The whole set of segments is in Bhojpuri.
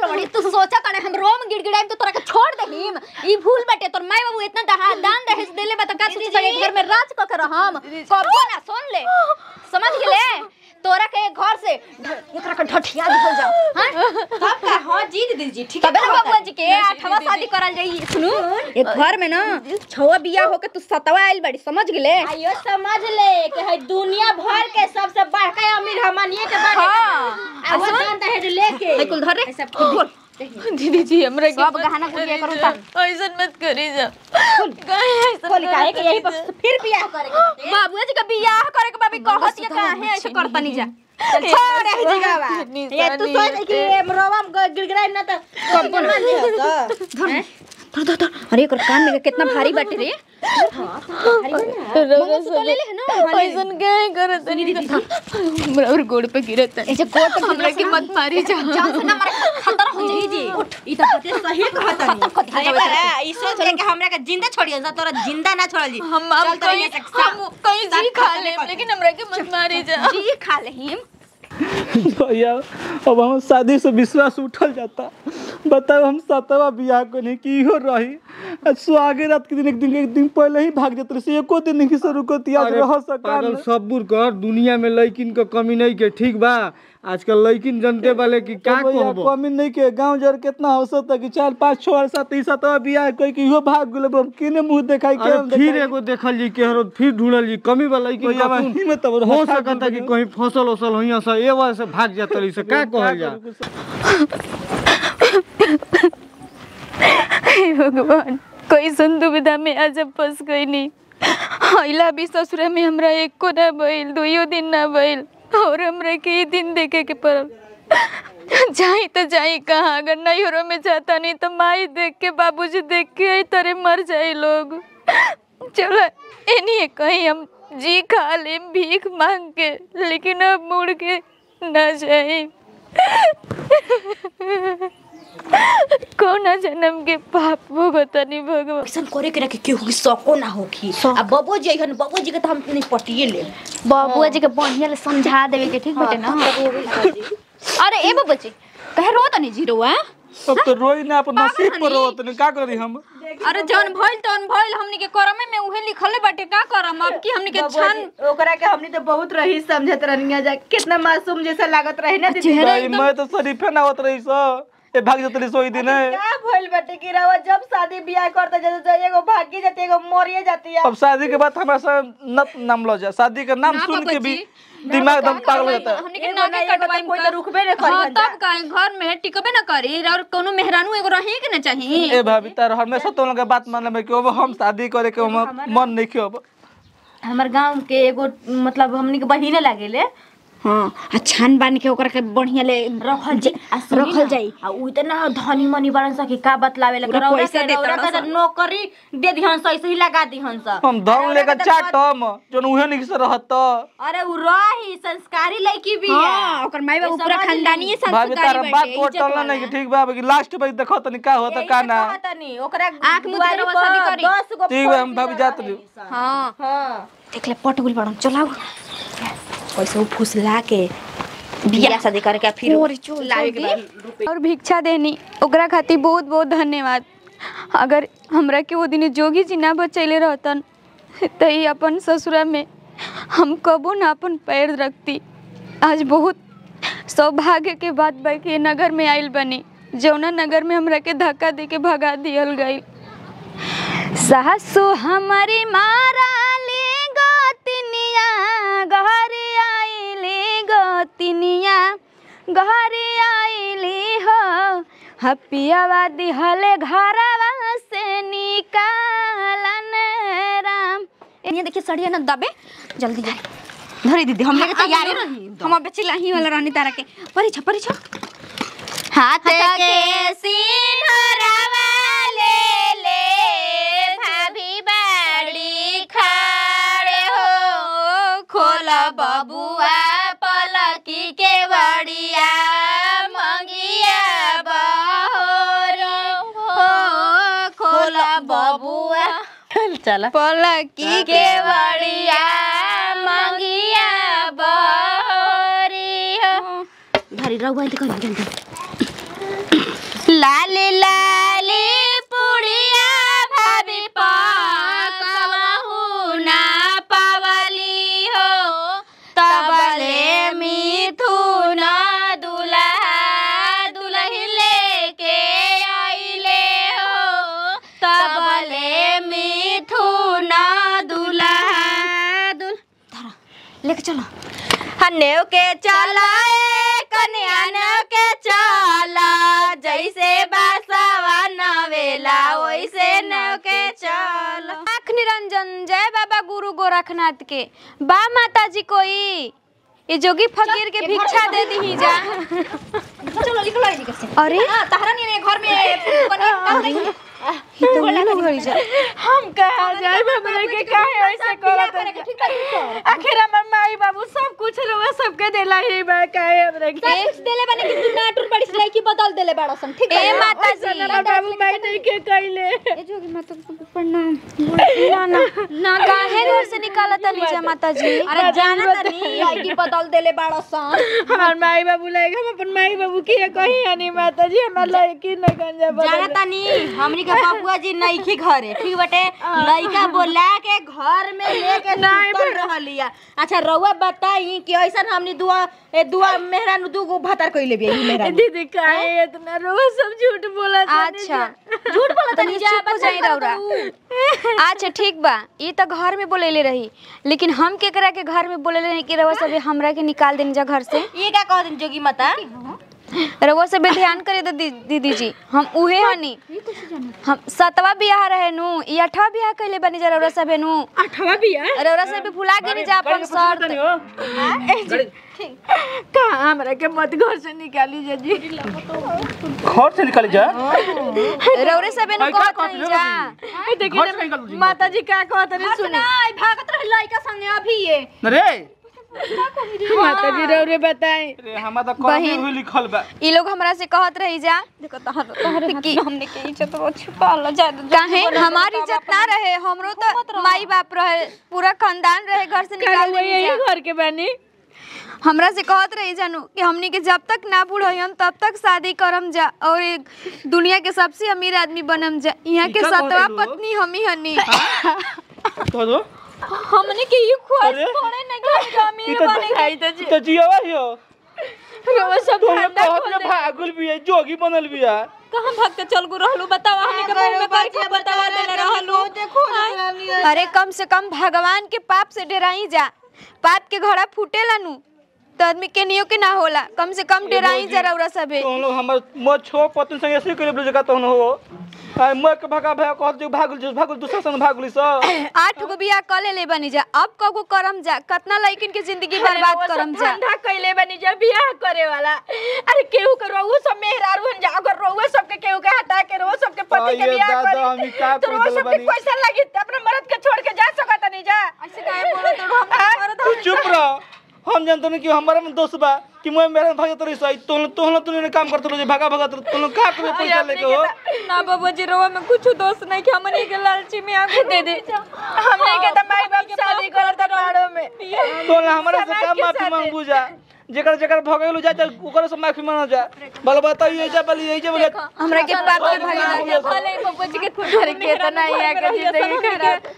गल बड़ी तू सोचा तने हम रोम गिड़गिड़ाई तो तोरा के छोड़ देहिम ई भूल बाटे तोर माई बाबू इतना दहा दान दहेज देले बा त का तू चले घर में राज क के रहम कबो ना सुन ले समझ गेले तोरा के घर से ढ- एकरा के ढठिया दिखल जाओ हां तब का हां जीत दीजिए ठीक तबे ना बाबूआ जी के आठवा शादी करल जाई सुनू एक घर में ना छवा बिया होके तू सतवा आइल बड़ी समझ गेले आइयो समझ ले कि है दुनिया भर के सबसे बड़का अमीर हमनिए के बाटे हाँ। आ वो दान दहेज लेके है कुल धर रे ऐसा बोल दीदी जी हमरा के सब गहना गुड़िया करू ता ऐसा मत करी जा काहे ऐसा बोली काहे कि यही पर फिर बियाह करे के बाटे। बाबूआ जी का बियाह करे के बाबी कहत ये काहे ऐसे करतनी जा छोड़ रही जगह बा इतनी ये तू सारी सोच कि मरवा में गिड़गिड़ाई ना तो कब मान लियो धर धर धर अरे एकर कान में कितना भारी बाटे रे रउआ तो ले ले ना ऐसा काहे करत नहीं हमरा और गोड़ पे गिरत ऐसे कोट पे हमरा के मत मारी जा जान से ना मारे खतरा हो जाई जी उठ ई तो पते सही कहत नहीं अरे बारा ई सोच ले कि हमरा के जिंदा छोड़ियो जा तोरा जिंदा ना छोड़ल जी हम आप चल तोरा कहीं ये सकसा हम कहीं जी खा ले लेकिन हमरा के मत मारी जा जी खा लेहिम भैया अब हम शादी से विश्वास उठल जाता बताओ हम सतवा बियाह को नहीं की हो रही आ सुहागे रात के दिन एक दिन एक दिन पहले ही भाग जाते रहे एको दिन नहीं से रुकती आज अरे रह सका पागल सब्बुर कर दुनिया में लड़किन के कमी नहीं के ठीक बा आजकल लड़किन जनते वाले की का भैया कहबो कमी नहीं के गांव जर कितना हौसत है कि चार पाँच छह और सात ई सतवा बियाह कोई कि इहो भाग गेल अब हम किने मुंह देखाई के अरे हम फिर देखाई? एगो देखल जी केहरो फिर ढूंढल जी कमी वाला लड़किन भैया का वही में तब हो सकता कि कहीं फसल उसल होइया से ए वजह से भाग जात रही से का कहल जा हे भगवान कैसन दुविधा में आज अब फंस गई नहीं हैला भी ससुरा में हमरा एको ना भइल दुइयो दिन ना भइल और हमरा के ई दिन देखे के पड़ल जाई तो जाई कहाँ अगर नैहरों में जाता नहीं तो माई देख के बाबूजी देख के आई तरे मर जाए लोग चलो इन्हीं कहीं हम जी खा ले भीख मांग के लेकिन अब मुड़ के न जाए कौना जन्म के पाप भोगतनी भगवान ऐसा करे के रखे केहू के सको ना होखी आ बबो जी अइहन बबो जी के तो हम नहीं पटिए ले बाबूआ जी के बढ़िया ले समझा देवे के ठीक बाटे ना अरे ए बाबू जी कहे रो तनी जीरो आ अब तो रोई ना अपन नसीब पर रोत नहीं का करी हम अरे जौन भइल तौन भइल हमनी के करमे में उहे लिखले बाटे का करम अब की हमनी के छान ओकरा के हमनी तो बहुत रही समझत रहनिया जा कितना मासूम जैसा लागत रहे ना दीदी चेहरा भाई मैं तो शरीफे ना होत रही सो ए भाग जात रही सोई दिन है का भइल बाटे कि रवा जब शादी बियाह करता जैसे एगो भागी जाती एगो मरिए जाती है अब शादी के बाद हमारा सा नत नाम लो जा शादी का नाम सुन के भी दिमाग एकदम पागल हो जाता है हमनी के एगो नाके ना एगो कटवाई कोई तो रुकबे ना करी हां हन जा। तब का घर में टिकबे ना करी और कोनो मेहरानू एगो रही के ना चाही ए भाभी तार हमेशा तो लोग के बात मानले में कि अब हम शादी करे के हम मन नहीं के अब हमर गांव के एगो मतलब हमनी के बहिने लागेले हां आ छान बान के ओकरा के बढ़िया ले रखल जाई आ सुनी रखल ना, जाई आ उ इतना धनी मनी बड़न सा कि का बतलावे लगे ओकरा रौरा पैसा के देता रौरा के नौकरी दे दिहन सा ऐसे ही लगा दिहन सा हम धन लेकर चाटम जोन उहे नहीं से रहत अरे उ रही संस्कारी लड़की भी है हां ओकर माई बाबू पूरा समझ खानदानी ली। भाभी तार संस्कारी बात बाटे को इज्जत टलना वाला। नहीं कि ठीक बा कि लास्ट पे देखो तनी का होता यही का से ना कहतनी, ओकरा आँख मुँह दुआरी देके पर शादी करी। दस गो ठीक बा हम फौजी भाभी जात रहे रही सन। हां हाँ देख ले पट गुल बड़न चलाओ वैसे उ फुसला के बियाह शादी करके फिर ओरे चल लावे के जल्दी। बाद और भिक्षा देनी ओकरा खातिर बहुत बहुत धन्यवाद अगर हमरा के वो दिन जोगी जी ना बचैले रहतन तो ई अपन ससुरा में हम कबो ना अपन पैर रखती आज बहुत सौभाग्य के बात बा कि ये नगर में आइल बनी जौना नगर में हमरा के धक्का दे के भगा दियल गई सासु हमारी मारा ले गोतिनिया घरे आइली गोतिनिया घरे आइली हो हपियावा दिहले घरवा से निकालन राम ये देखिए सड़िया ना दबे जल्दी जाए धरी दीदी हम लेके तैयार रही हम अब चिल्लाही वाला रानी तारा के परी छ परी छ हाथ के सिनरवा ले ले भाभी बाड़ी खाड़े हो खोल बबुआ पलकी के बड़िया मंगिया बहोर हो खोल बबुआ चला पलकी के बड़िया मंगिया बहोरी हो धरी रहुआ इंतजार कर जल्दी लाली लाली पुड़िया भाभी पकवहु ना पावली हो तबले मिथुन दुल्हा दुल्ही लेके आइले हो तबले मिथुन दुल्हा दुल लेके चलो हन्नेव के चला ए कन्या नेव के चला जैसे बासवा नवेला वैसे नेव के चला आँख निरंजन जय बाबा गुरु गोरखनाथ के बा माता जी कोई ये जोगी फकीर के भिक्षा दे दी जा चलो निकलो इधर से अरे हां तहरा नहीं घर में कन्या काम नहीं है ये तो उन्हीं लोग घड़ी जा हम कहा जाए हमरा के काहे ऐसे करत करेगा ठीक है आखिर हमर माई बाबू सब कुछ रहुआ सबके देला ही बा काहे हमरा के कुछ देले बने कि तू नाटुर पड़ी सिलाई की बदल देले बड़ा सन ठीक ए माता जी हमर बाबू माई नहीं के कइले ए जोगी माता को प्रणाम ना ना ना काहे घर से निकाला तनी जा माता जी अरे जाना त नहीं सिलाई की बदल देले बड़ा सन हमार माई बाबू लायक हम अपन माई बाबू के कही हनी माता जी हमार लड़की न गंजा जाना तानी हमनी के बबुआ जी नईखी घरे ठीक बटे लइका बोला के घर में लेके सुतल रहलिया अच्छा रउआ बताई कि ऐसन हमनी दुआ ए दुआ मेहरा नु दुगो भतार कइले बिया ई मेहरा दीदी काहे इतना रोज सब झूठ बोला अच्छा झूठ बोला तनी चुप हो जाई रौरा अच्छा ठीक बा ई त घर में बोलेले रही लेकिन हम केकरा के घर में बोलेले नहीं कि रवा सब हमरा के निकाल देनी जा घर से ये का कह दिन जोगी माता रवा सब ध्यान करे दे दी- दीदी जी हम उहे हनी हम सतवा बियाह रहे नु ई अठवा बियाह कइले बनी जा रौरा सब नु अठवा बिया रौरा सब भुला के नहीं जा अपन शर्त कहाँ हमरा के मत घर से निकाली जा जी घर से निकल जा रौरे सब नु का कहत कहत नहीं रहो जा घर से निकल जी माता जी का कहत रे सुनी नहीं भागत रह लइका संगे अभी ये रे माता जी रौरे बताई रे हमार त कम में हुई लिखल बा ई लोग हमरा से कहत रही जा देखो तहर तहरे कि हमने के इज्जत वो छुपा लो जा काहे हमारी इज्जत ना रहे हमरो तो माई बाप रहे पूरा खानदान रहे घर से निकाल रउआ देनी यही जा घर के बानी हमरा से कहत रही जानू कि हमनी के जब तक ना बूढ़ हम तब तक शादी करम जा और एक दुनिया के सबसे अमीर आदमी बनम जा यहाँ के ई का सतवा कहत रहो? पत्नी हमी हनी कह दो हमने के ये ख्वाहिश अरे पड़े ना कि हम ई अमीर त बने आई तो जी त जियावा हियो रउआ सब तुम ठंडा कहत में भागुल भी है जोगी बनल भी है कहां भाग के चल गु रहलू बताओ हमने के मुंह में बात बतावा देले रहलू अरे कम से कम भगवान के पाप से डराई जा पाप के घड़ा फूटेला नु तो आदमी के नियो के ना होला कम से कम डराई जा रौरा सबे तो हम लोग हमर मोर छो पतन संग ऐसे करे जगह तो हो आ मोर के भगा भगा कहत जो भागुल जो भागुल दूसरा संग भागुली स आठ गो बियाह क ले ले बनी जा अब कगो करम जा कितना लड़किन के जिंदगी बर्बाद करम जा ठंडा कइले बानी जा बियाह करे वाला अरे केहू के रउआ सब मेहरारू हन जा अगर रउआ सब के केहू के हटा के रउआ सब के पति के आइए बियाह दादा, करी हमी का तो कर रउआ देले सब के बानी। पैसा लगी त अपने मर्द के छोड़ के जा सकत नहीं जा ऐसे काहे बोलत रहो हम मरद तू चुप रह हम जानते नहीं कि हमारा में दोस्त बा कि मैं मेरे भाग तो रही सही तो तो तू ने काम करते रहो भागा भागा तो तुम का करे पैसा लेके हो ना बाबू जी रवा में कुछ दोस्त नहीं कि हमने के लालची में आके दे दे हमने के त माई बाप शादी करत बाड़ो में तो हमारे से काम माफी मांगू जा जेकर जेकर भगेलू जा जा ओकर से माफी मांग जा बल बताइए जा बल यही जा बोले हमरा के पाप के भागीदार भले बाबू जी के घर के तो नहीं है के जिंदगी खराब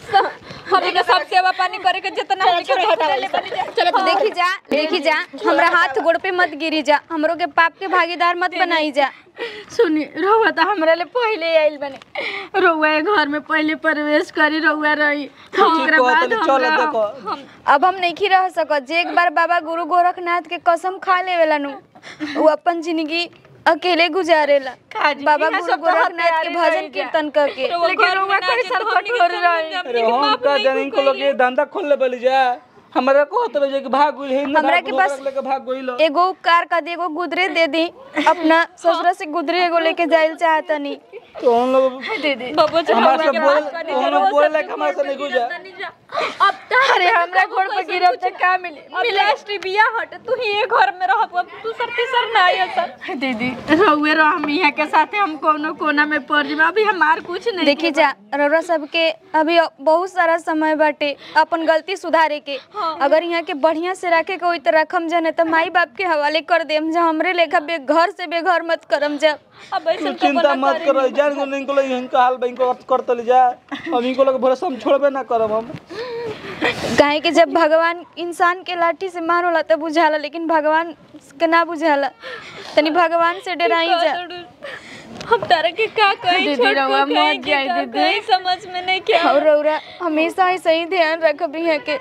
हमने के सब सेवा पानी करे के जितना हमने के चले बनी जा चलो तो देखी जा देखी जा हमरा हाथ गोड़ पे मत गिरी जा हमरो के पाप के भागीदार मत बनाई जा सुनी रउआ त हमरा ले पहिले आइल बने रउआ ए घर में पहिले प्रवेश करी रउआ रही ओकरा बाद चल हमरा देखो अब हम नहीं रह सकत जे एक बार बाबा गुरु गोरखनाथ के कसम खा लेवेला नु वो अपन जिंदगी अकेले गुजारेला काजी, बाबा इहाँ गुरु सब तो गोरखनाथ के हथियारे भजन रही जा। कीर्तन करके लेकिन रउआ कैसन कठोर रही अरे हम का जाने इनको लोग ये धंधा खोल ले बली जा हमारा को तो जे कि भाग गइल है हमरा के पास- लेके भाग गइल एगो उपकार कर दी एगो गुदरे दे दी अपना ससुरा से गुदरे एगो लेके जाइल चाहतनी तो हम लोग बाबू जी हमारे से बोल तो हम लोग बोले लायक हमारे से नहीं गुजा अब अरे हमरा घर पे गिरब त का मिले मिले बिया हट तू ही ये घर में रहब अब तू सर तीसर ना आयो सर दीदी रहुए रह हम यहाँ के साथे हम कोनो कोना में पड़ जाब अभी हमार कुछ नहीं देखी जा रौरा सबके अभी बहुत सारा समय बाटे अपन गलती सुधारे के अगर यहाँ के बढ़िया से रखे के होई तो रखम जा नहीं तो माई बाप के हवाले कर देम जा हमरे लेखा बे घर से बेघर मत करम जा अब ऐसे तू चिंता मत करो जान को नहीं को यहीं का हाल बैंक को करते ले जा हम इनको लोग भरोसा हम छोड़बे ना करब हम काहे कि जब भगवान इंसान के लाठी से मार होला तब बुझाला लेकिन भगवान के ना बुझाला तनी भगवान से डराई जा हम तारा के का कहीं दीदी, छोड़ रउआ को मत कहीं के जाए का दीदी। कहीं समझ में नहीं क्या और रौरा हमेशा ऐसे ही ध्यान रखब यहाँ के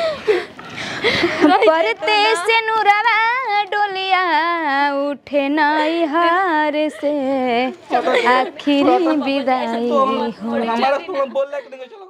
परते से नुरवा डोलिया उठे नाई हार से आखिरी विदाई तो हमारा तुम बोल के नहीं चलो